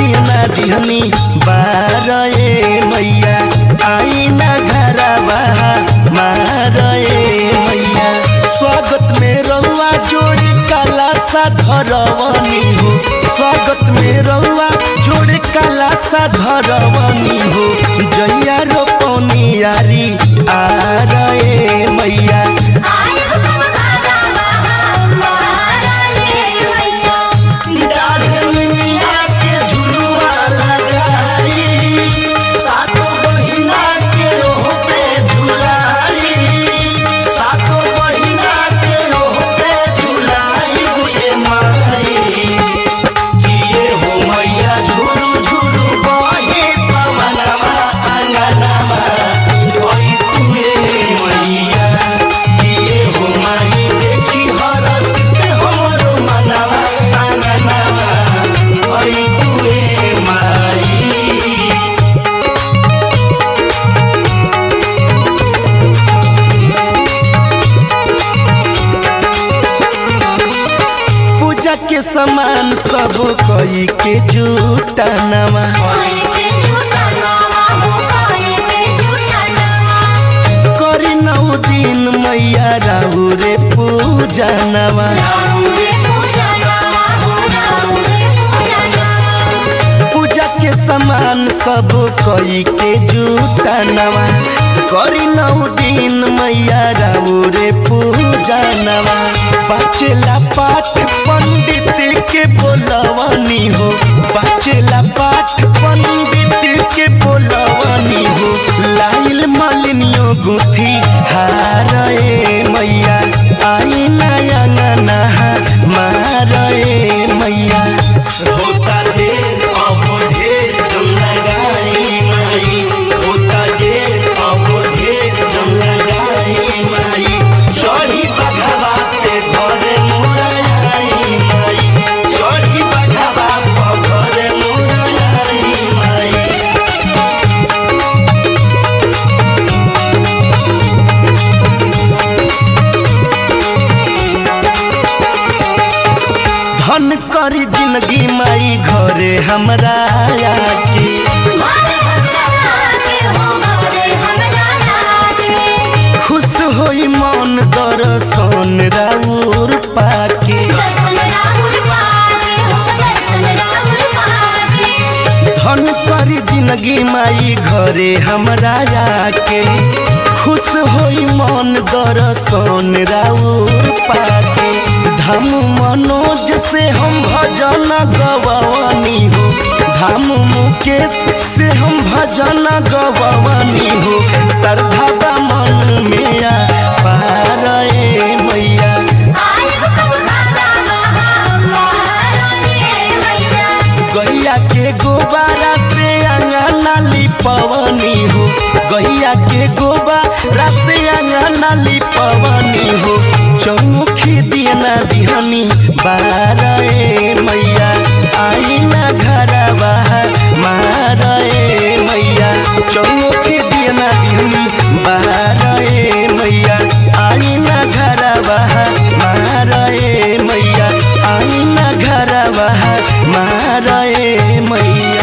दिया ना दिहनी बारे मैया आई ना घरवा मारे मैया स्वागत में रउआ जोड़ी काला सा धरवनी हो स्वागत में रउआ जोड़ी काला सा धरवनी हो जैया रोपनी यारी आ रे मैया डाढ़निया के झुलुआ लगाई सातो बहिना के ओह पे झुलाई सातो बहिना के ओह पे झुलाई हुए माई किए हो मैया झुलु झुलु बहे पवनवा अंगनवा ओई तुए मैया किए हो माई देखी हरसित हमरो मनवा अंगनवा ओई तुए माई पूजा के सामान सब कई के जुटानवा करी नौ दिन मैया राहु रे पूजनवा पूजा के सामान सब कई के जुटानवा करी नौ दिन मैया राहु रे पूजनवा बचेला पाठ पंडित के बोलवनी हो बचेला पाठ पंडित के बोलवनी हो लाइल मलिनियो गुथी हारे मैया आई नया नहा मारे मैया होता ढेर अब ढेर जम लगाई माई होता ढेर अब ढेर जम लगाई माई चढ़ी बघवा पे घरे मुराई माई चढ़ी बघवा पे घरे मुराई माई धन करी जिंदगी माई घरे हमरा आके खुश होई मन दर्शन राउर पाके धन करी जिंदगी माई घरे हमरा आके खुश होई मन दर्शन राउर पाके धाम मनोज से हम भजन गवानी हो धाम मुकेश से हम भजन गवानी हो श्रद्धा मन में आ पारे मैया गैया के गोबारा से अंगना लिपवनी हो गैया के गोबारा से अंगना लिपवनी हो चौमुखी दियना दिहनी बारे मैया आई ना घरवा मारे मैया चौमुखी दियना दिहनी बारे मैया आई ना घरवा मारे मैया आई ना घरवा मारे मैया